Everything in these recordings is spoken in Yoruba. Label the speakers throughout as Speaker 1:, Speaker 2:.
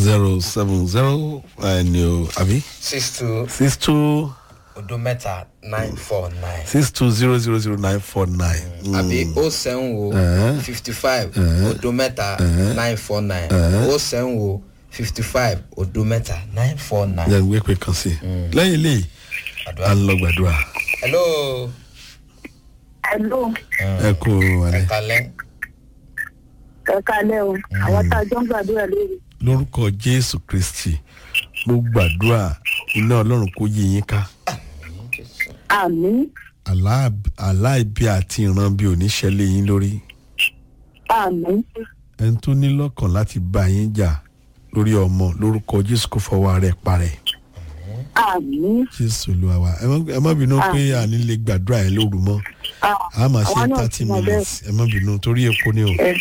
Speaker 1: zero seven zero ẹni o àbí
Speaker 2: six two
Speaker 1: six two
Speaker 2: odo mẹ́ta nine four nine
Speaker 1: six two zero zero zero nine four nine.
Speaker 2: àbí o seven wo
Speaker 1: Uh-huh.
Speaker 2: fifty five
Speaker 1: Uh-huh.
Speaker 2: odo mẹ́ta nine four nine o seven wo fifty five odo mẹ́ta nine four nine.
Speaker 1: yẹn gbé pé kan sí i lẹ́yìn eléyìí à ń lọ gbàdúrà
Speaker 2: hello
Speaker 3: Hello,
Speaker 1: ẹ kú alẹ́.
Speaker 2: ẹ̀kalẹ́
Speaker 3: ẹ kalẹ́ o. Àwọn tá a jọ ń gbàdúrà lórí.
Speaker 1: lórúkọ jésù kristi mo gbàdúrà iná ọlọ́run kó yí yín ká
Speaker 3: Àmín,
Speaker 1: aláìbí àti ìran bí oníṣẹ́lẹ̀ yín lórí
Speaker 3: àmín,
Speaker 1: ẹni tó ní lọ́kàn láti bá yín jà lórí ọmọ lórúkọ jésù kò fọwọ́ rẹ̀ parẹ́
Speaker 3: àmín.
Speaker 1: jésù olúwa wa ẹ má- ẹ má bínú pé àní lè gbàdúrà yẹn lóru mọ́
Speaker 3: Ah,
Speaker 1: a máa ṣe
Speaker 3: àwọn náà
Speaker 1: thirty
Speaker 3: ti mọ bẹ́ẹ̀.
Speaker 1: minutes ẹ má bínú torí epo ni o.
Speaker 3: Ẹ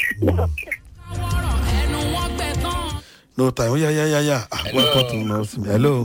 Speaker 1: no time ó yá yá yá yá àwọn kan tó mọ sí mi hello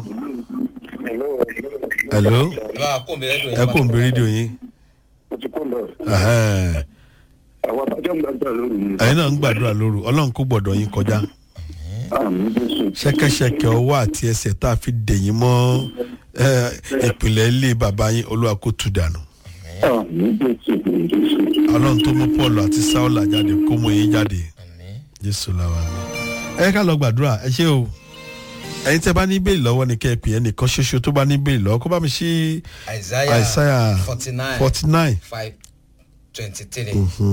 Speaker 1: hello
Speaker 2: ẹ bá kó mi lẹ́dùn
Speaker 1: ẹ kò ń bí rédíò yín
Speaker 4: mo ti kó lọ
Speaker 1: Ẹhẹ́n.
Speaker 4: àwọn àtàjọ ń gbàgbà lórí mi.
Speaker 1: ẹ̀yin náà ń gbàdúrà lóru ọlọ́run kó gbọ́dọ̀ yín kọjá
Speaker 4: àmì jésù.
Speaker 1: ṣẹ́kẹ́ṣẹkẹ̀ ọwọ́ àti ẹsẹ̀ tá a fi dè yín mọ́ ẹ, ìpìlẹ̀ ilé bàbá yín olúwa kó tu dànù
Speaker 4: àmì jésù jésù.
Speaker 1: ọlọ́run tó mú paul àti saula jáde kó mú yín jáde jésù làwọn ẹ ká lọ gbàdúrà ẹ ṣé o ẹyin tẹ bá ní bẹ́ẹ̀ lọ́wọ́ ni kẹ́ ẹ pè é nìkan ṣoṣo tó bá ní bẹ́ẹ̀ lọ́wọ́ kó bá mi ṣí
Speaker 2: isaiah
Speaker 1: Isaiah
Speaker 2: forty nine
Speaker 1: forty nine
Speaker 2: five twenty three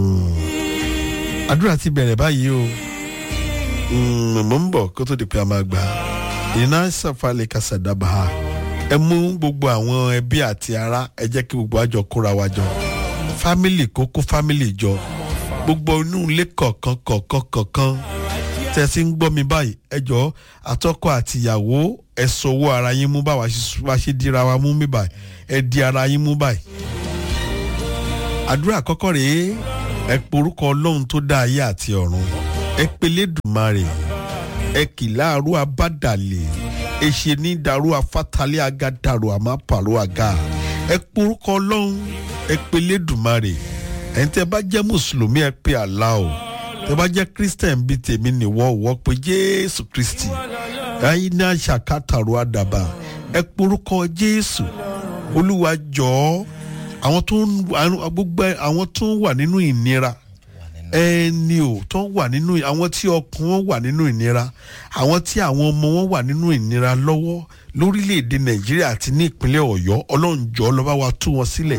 Speaker 1: àdúrà ti bẹ̀rẹ̀ báyìí o Mm, mo ń bọ̀ kó tó di pé a máa gbà á iná sàfàlẹ̀ kàṣàdàbà ha ẹ mú gbogbo àwọn ẹbí àti ará ẹ jẹ́ kí gbogbo àjọ kóra wa jọ fámìlì kó kó fámìlì jọ gbogbo inú ilé kọ̀ọ̀kan kọ̀ọ̀kan kọ̀ọ̀kan tẹ́ ẹ ti ń gbọ́ mi báyìí ẹ jọ àtọ́kọ àtìyàwó ẹ sọwọ́ ara yín mú báwa ṣe- bá ṣe dira wa mú mi báyìí ẹ di ara yín mú báyìí àdúrà àkọ́kọ́ rèé ẹ porúkọ ọlọ́run tó dá ayé àti ọ̀run ẹ pelé dùmarè ẹ kì láàrú abádàlè ẹ ṣe ní dàrú afátálẹ̀ agádàrú àmàpàrọ̀ àga ẹ porúkọ ọlọ́run ẹ pelé dùmarè ẹ̀yin tẹ́ bá jẹ́ mùsùlùmí ẹ pe àlá o tẹ́ bá jẹ́ christian bíi tèmi nìwọ wọ́ pé jésù kristi ẹ̀yin náà ṣàkátàrú àdàbà ẹ porúkọ jésù olúwa jọ̀ọ́ àwọn tó ń àwọn- gbogbo àwọn tó ń wà nínú ìnira ẹni ò tó ń wà nínú àwọn tí ọkàn wọn wà nínú ìnira àwọn tí àwọn ọmọ wọn wà nínú ìnira lọ́wọ́ lórílẹ̀‐èdè nàìjíríà àti ní ìpínlẹ̀ ọ̀yọ́ ọlọ́njọ́ lọ́ba wa tú wọn sílẹ̀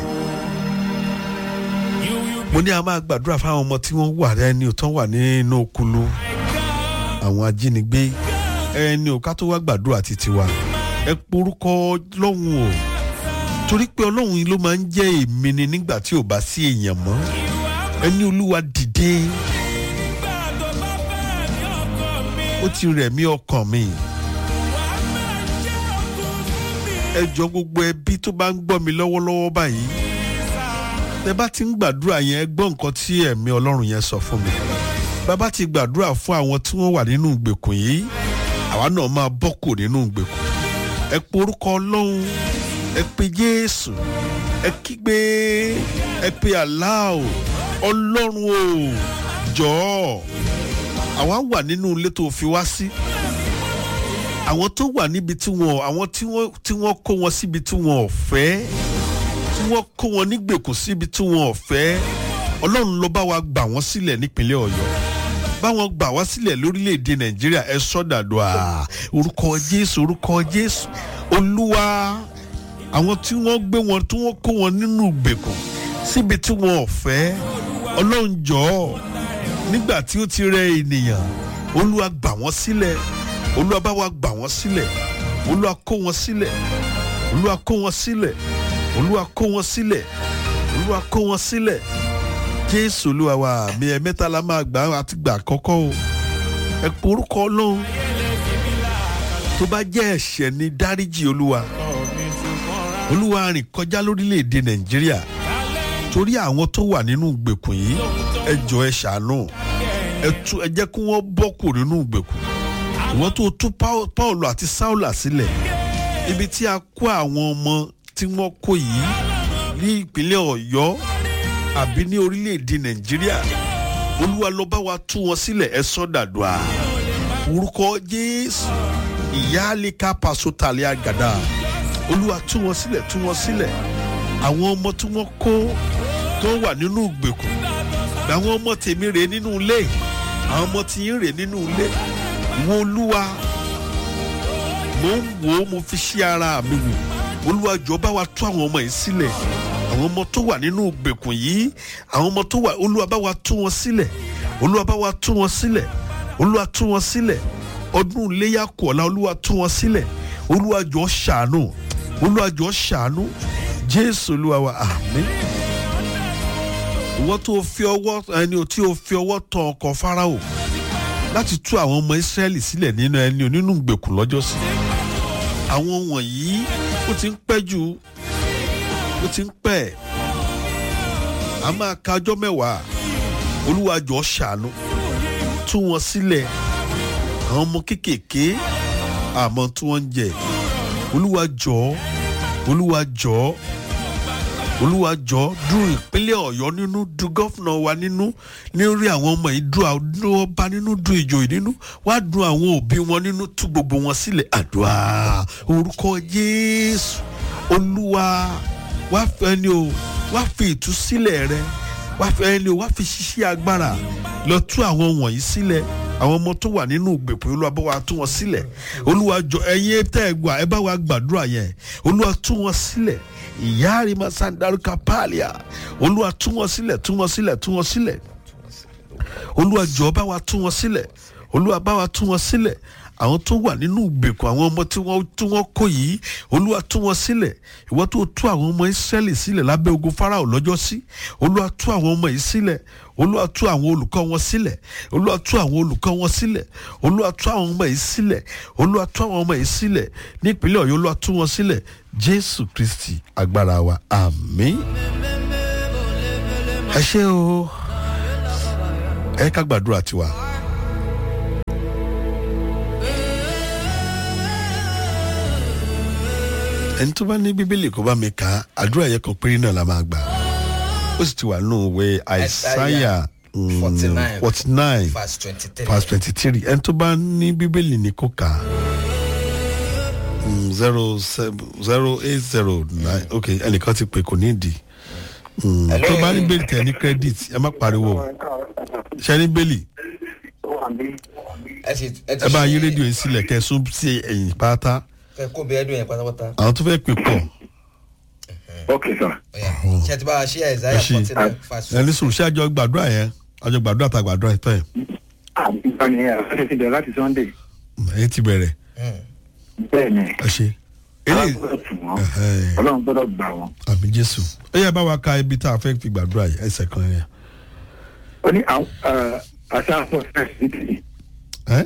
Speaker 1: mo ní a máa gbàdúrà fáwọn ọmọ tí wọ́n wà ẹni ò tó wà nínú okulu àwọn ajínigbé ẹni ò ká tó wá gbàdúrà títí wa ẹ porúkọ lọ́hùn o torí pé ọlọ́run yìí ló máa ń jẹ́ èmi ni nígbà tí ò bá sí èèyàn mọ́ ẹni olúwa dìde ó ti rẹ̀ mí ọkàn mi ẹ jọ gbogbo ẹbí tó bá ń gbọ́ mi lọ́wọ́lọ́wọ́ báyìí tẹ bá ti ń gbàdúrà yẹn ẹ gbọ́ nǹkan tí ẹ̀mí ọlọ́run yẹn sọ fún mi bàbá ti gbàdúrà fún àwọn tí wọ́n wà nínú ìgbèkùn yìí àwa náà máa bọ́ kò nínú ìgbèkùn ẹ porúkọ ọlọ́run ẹ pe jésù ẹ kígbe ẹ pe aláò ọlọ́run o jọ̀ọ́ àwa wà nínú ilé tó fi wá sí àwọn tó wà níbi tí wọn àwọn tí wọn tí wọn kó wọn síbi tí wọn ò fẹ́ tí wọn kó wọn nígbèkùn síbi tí wọn ò fẹ́ ọlọ́run ló bá wa gbà wọ́n sílẹ̀ nípínlẹ̀ ọ̀yọ́ báwọn gbà wá sílẹ̀ lórílẹ̀‐èdè nàìjíríà ẹ sọ́dàdọ̀ à orúkọ jésù orúkọ jésù olúwa àwọn tí wọ́n gbé wọn tí wọ́n kó wọn nínú ìgbèkùn síbi tí wọn ò fẹ́ ọlọ́run jọ̀ọ́ nígbà tí ó ti rẹ ènìyàn olúwa gbà wọ́n sílẹ̀ olúwa bá wa gbà wọ́n sílẹ̀ olúwa kó wọn sílẹ̀ olúwa kó wọn sílẹ̀ olúwa kó wọn sílẹ̀ olúwa kó wọn sílẹ̀ jésù olúwa wa mi ẹ̀ mẹ́ta la máa gbà àti gbà kọ́kọ́ o ẹ porúkọ ọlọ́run tó bá jẹ́ ẹ̀ṣẹ̀ ni dáríjì olúwa olúwa rìn kọjá lórílẹ̀‐èdè nàìjíríà torí àwọn tó wà nínú ìgbèkùn yìí ẹ jọ ẹ ṣàánú ẹ tú ẹ jẹ́ kí wọ́n bọ́ kù nínú ìgbèkùn ìwọ́n tó tú Pau- paul àti saula sílẹ̀ ibi tí a kó àwọn ọmọ tí wọ́n kó yìí ní ìpínlẹ̀ ọ̀yọ́ àbí ní orílẹ̀‐èdè nàìjíríà olúwa ló bá wa tú wọn sílẹ̀ ẹ sọ́dàdùà orúkọ jésù ìyáálíkà pàṣótàlẹ́ àgàdà olúwa tú wọn sílẹ̀ tú wọn sílẹ̀ àwọn ọmọ tí wọ́n kó tó wà nínú ìgbèkùn àwọn ọmọ tèmi rèé nínú ilé àwọn ọmọ tí yín rèé nínú ilé ìwọ olúwa mo ń wò ó mo fi ṣí ara mi wò olúwa jọ bá wa tú àwọn ọmọ yìí sílẹ̀ àwọn ọmọ tó wà nínú ìgbèkùn yìí àwọn ọmọ tó wà olúwa bá wa tú wọn sílẹ̀ olúwa bá wa tú wọn sílẹ̀ olúwa tú wọn sílẹ̀ ọdún iléyà kọ̀ọ̀la olúwa tú wọn sílẹ̀ olúwa jọ ṣàánú olúwa jọ ṣàánú jésù olúwa wa àmín ìwọ́n tó fi ọwọ́ ẹni tí o fi ọwọ́ tọ ọkọ̀ fáráò láti tú àwọn ọmọ ìsírẹ́lì sílẹ̀ nínú ẹni nínú ìgbèkùn lọ́jọ́sí àwọn wọ̀nyí ó ti ń pẹ́ jù ó ti ń pẹ́ a máa ka ọjọ́ mẹ́wàá olúwa jọ ṣàánú tú wọn sílẹ̀ àwọn ọmọ kéékèèké àmọ́ tí wọ́n ń jẹ olúwa jọ olúwa jọ olúwa jọ dùn ìpínlẹ̀ ọ̀yọ́ nínú dùn gọ́fúnà wa nínú nírí àwọn ọmọ yìí dùn àwọn ọba nínú dùn ìjòyè nínú wá dùn àwọn òbí wọn nínú tú gbogbo wọn sílẹ̀ àdúrà orúkọ jésù olúwa wá fẹ́ ni o wá fi ìtúsílẹ̀ rẹ wá fẹ́ ni o wá fi ṣiṣẹ́ agbára lọ tú àwọn wọ̀nyí sílẹ̀ àwọn ọmọ tó wà nínú ìgbèpọ̀ olúwa bá wa tú wọn sílẹ̀ olúwa jọ ẹ̀yin tẹ́ ẹ gbà ẹ bá wa gbàdúrà yẹn olúwa tú wọn sílẹ̀ ìyá àrímà sandaruka pààlìà olúwa tú wọn sílẹ̀ tú wọn sílẹ̀ tú wọn sílẹ̀ olúwa jọ bá wa tú wọn sílẹ̀ olúwa bá wa tú wọn sílẹ̀ àwọn tó wà nínú ìgbèkùn àwọn ọmọ tí wọ́n tí wọ́n kó yìí olúwa tú wọn sílẹ̀ ìwọ́n tó tú àwọn ọmọ ìsírẹ́lì sílẹ̀ lábẹ́ ogun farao lọ́jọ́ sí olúwa tú àwọn ọmọ yìí sílẹ̀ olúwa tú àwọn olùkọ́ wọn sílẹ̀ olúwa tú àwọn olùkọ́ wọn sílẹ̀ olúwa tú àwọn ọmọ yìí sílẹ̀ olúwa tú àwọn ọmọ yìí sílẹ̀ nípínlẹ̀ ọ̀yọ́ olúwa tú wọn sílẹ̀ jésù kristi agbára wa àmín ẹ ṣé o ẹ ká gbàdúrà tiwa. ẹni tó bá ní bíbélì kó bá mi kà á àdúrà yẹn kan péré náà la máa gbà ó sì ti wà nínú ìwé àìsáyà forty nine
Speaker 2: verse twenty three.
Speaker 1: verse twenty three ẹni tó bá ní bíbélì ní kó kà á Mm, zero seven zero eight zero nine ok ẹnìkan ti pè kò ní ìdí Mm, tó bá ní bẹ́ẹ̀lì tẹ̀ ní credit ẹ má pariwo ṣe ní bẹ́ẹ̀lì
Speaker 2: ẹ ti ẹ ti
Speaker 1: ẹ bá yí rédíò yìí sílẹ̀ kẹ́ ẹ sún sí ẹ̀yìn pátá
Speaker 2: kẹ kó bí ẹdùn yẹn pátápátá.
Speaker 1: àwọn tó fẹ́ pè pọ̀
Speaker 4: ok sir.
Speaker 2: Ọya, ṣé ẹ ti bá wa ṣí àìsáyà
Speaker 1: Ẹ ṣí.
Speaker 2: forty nine verse
Speaker 1: ẹni sùn ṣé àjọ gbàdúrà yẹn àjọ gbàdúrà tá gbàdúrà yẹn tọ́ yẹn
Speaker 4: àbíkọ́ ni àti ti bẹ̀rẹ̀ láti sunday.
Speaker 1: ẹ̀yìn ti bẹ̀rẹ̀
Speaker 4: bẹ́ẹ̀ ni
Speaker 1: ẹ ṣe eléyìí
Speaker 4: ọlọ́run gbọ́dọ̀ tù wọ́n
Speaker 1: Ẹ̀hẹ́.
Speaker 4: ọlọ́run gbọ́dọ̀ gbà wọ́n.
Speaker 1: àmì jésù ẹ yẹ bá wa ka ibi tá a fẹ́ fi gbàdúrà yìí ẹsẹ̀ kan yẹn.
Speaker 4: ó ní àwọn àṣà forty nine
Speaker 1: ẹ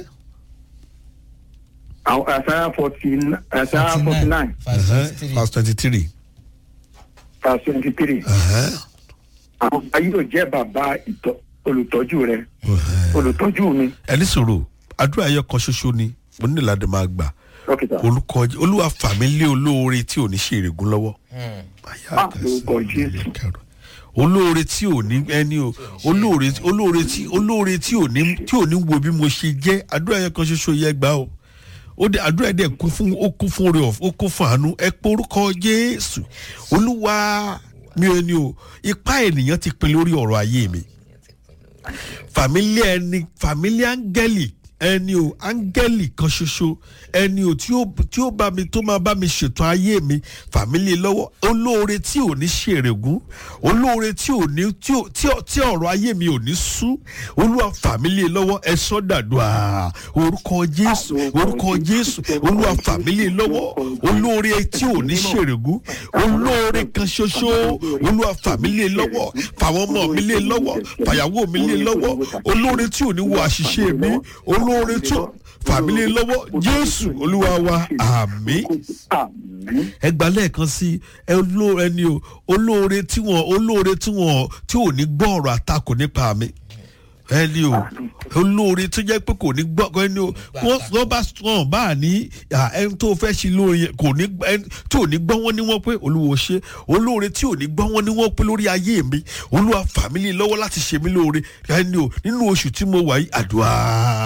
Speaker 4: àwọn àṣà forty àṣà forty nine
Speaker 2: verse
Speaker 1: Ẹ̀hẹ́,
Speaker 2: twenty three.
Speaker 1: verse twenty three.
Speaker 4: verse twenty three àwọn ayé yóò jẹ́ bàbá ìtọ́- olùtọ́jú rẹ olùtọ́jú mi.
Speaker 1: ẹni sòrò àdúrà yẹn kan ṣoṣo ni mo nílò láti máa gbà
Speaker 4: dókítà
Speaker 1: olùkọ olúwa fàmí lé olóore tí ò ní ṣe èrègùn lọ́wọ́.
Speaker 4: Ah, lórúkọ Jésù.
Speaker 1: olóore tí ò ní ẹni o olóore olóore tí olóore tí ò ní tí ò ní wo bí mo ṣe jẹ́ àdúrà yẹn kan ṣoṣo yẹ gbà o ó dé àdúrà yẹn dẹ̀ kún fún ó kún fún oore ọ̀f ó kún fún àánú ẹ pé orúkọ jésù olúwa mi ò ní o ipá ènìyàn ti pin lórí ọ̀rọ̀ ayé mi fàmílì ẹni fàmílì áńgẹ́lì ẹni o áńgẹ́lì kan ṣoṣo ẹni o tí ó tí ó bá mi tó máa bá mi ṣètò ayé mi fàmílì lọ́wọ́ olóore tí ò ní ṣèrègùn olóore tí ò ní tí ò tí ò- tí ọ̀rọ̀ ayé mi ò ní sú olúwa fàmílì lọ́wọ́ ẹ sọ́ dàdúrà orúkọ jésù orúkọ jésù olúwa fàmílì lọ́wọ́ olóore tí ò ní ṣèrègùn olóore kan ṣoṣo olúwa fàmílì lọ́wọ́ fàwọn ọmọ mi lé lọ́wọ́ fàyàwó mi lé lọ́wọ́ olóore tí ò ní wo àṣìṣe mi olóore tí ò fàmílì lọ́wọ́ jésù olúwa wa àmín
Speaker 4: àmín
Speaker 1: ẹ gbà lẹ́ẹ̀kan sí ẹ olóore ẹni o olóore tí wọn olóore tí wọn tí ò ní gbọ́ ọ̀rọ̀ àtakò nípa mi ẹni o olóore tó jẹ́ pé kò ní gbọ́ ẹni o wọ́n wọ́n bá wọ́n bá ní à, ẹni tó fẹ́ ṣe lóore yẹn kò ní ẹni tí ò ní gbọ́ wọ́n ní wọ́n pé olúwo ṣe olóore tí ò ní gbọ́ wọ́n ní wọ́n pé lórí ayé mi olúwa fàmílì lọ́wọ́ láti ṣe mí lóore ẹni o nínú oṣù tí mo wà yìí àdúrà